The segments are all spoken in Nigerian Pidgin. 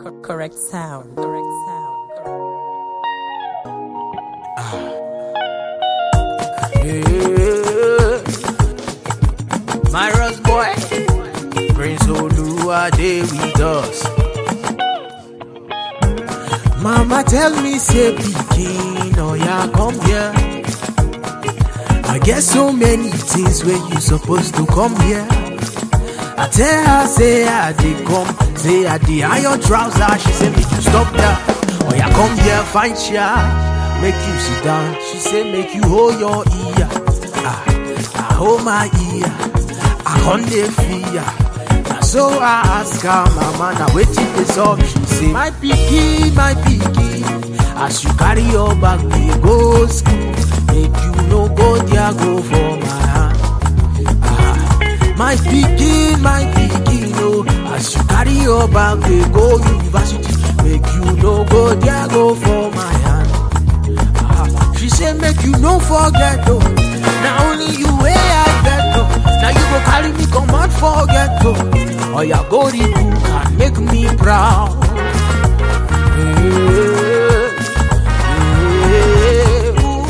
Co- correct sound. Correct sound. Yeah. Myros boy, Prince Olua dey with us. Mama tell me say pikin, oh yeah, come here. I get so many things where you supposed to come here. I tell her say I dey come, say I dey iron trouser. She say make you stop there. Oh yeah, come here, find chair, make you sit down. She say make you hold your ear. Ah, I hold my ear, I can't dey fear. Na so I ask her, mama, now wetin dey sup? She say my pikin, my pikin, as you carry your bag dey go school, make you no go there go for my hand. Ah, my pikin, my pikin, oh, as you carry your bag dey go university, make you no go there go for my hand. Ah, she say make you no forget oh, na only you wey I get oh, na you go carry me comot for ghetto. Oh yeah, go the book and make me proud. Yeah, yeah, ooh,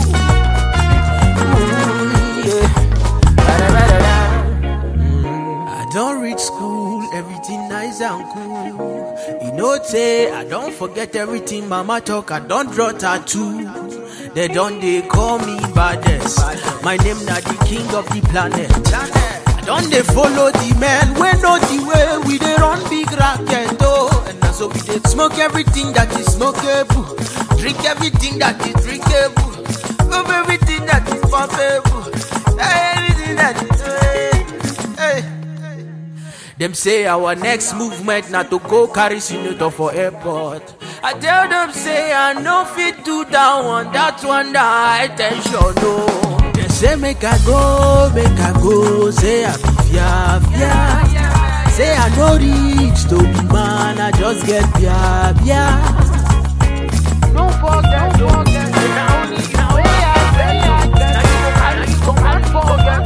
ooh, yeah. Da-da-da-da-da. Mm, I don't reach school, everything nice and cool. You know, say I don't forget everything mama talk, I don't draw tattoo. They don't they call me baddest. My name na the king of the planet. I don't they follow the man, we know the way we they run big racket oh. And now so we they smoke everything that is smokeable, drink everything that is drinkable, pump everything that is pumpable, everything that is. Hey, hey. Them say our next movement not to go carry senator for airport. I tell them say I no fit do that one, that one that high tension no. They say make I go, make I go, say I be fia fia. Say I no reach to be man, I just get fia fia. No forget, don't forget, now only now I get, now you go carry me come and forget,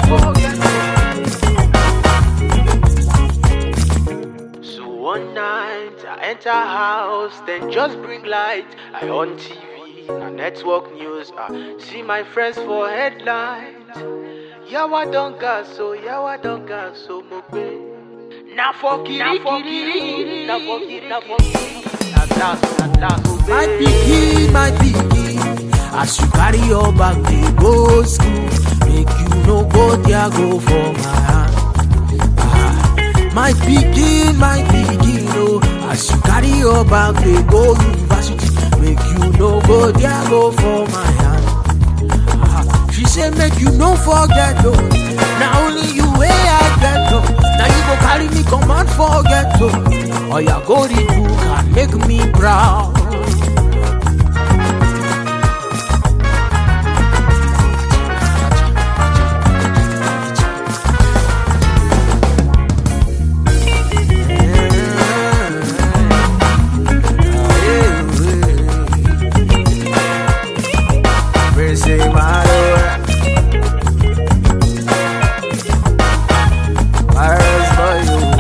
forget. So one night I enter house, then just bring light. I on TV, na network news. I see my friends for headlines. Yawa don gas, so yawa don gas, so mo pe. Na for kiri kiri, na for kiri, na for kiri. At last, at last, oh, my pikin, my pikin. As you carry your bag, dey go school. Make you no go there, go for my hand. Ah, my pikin, my pikin, oh, as you carry your bag, they go university. Make you no go there, go for my hand. Ah, she say make you no forget, oh, now only you way I get, oh, now you go carry me come and forget, oh, oh yeah, go read book and make me proud.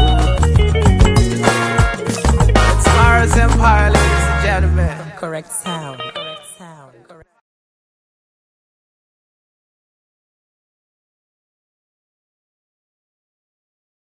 Correct sound.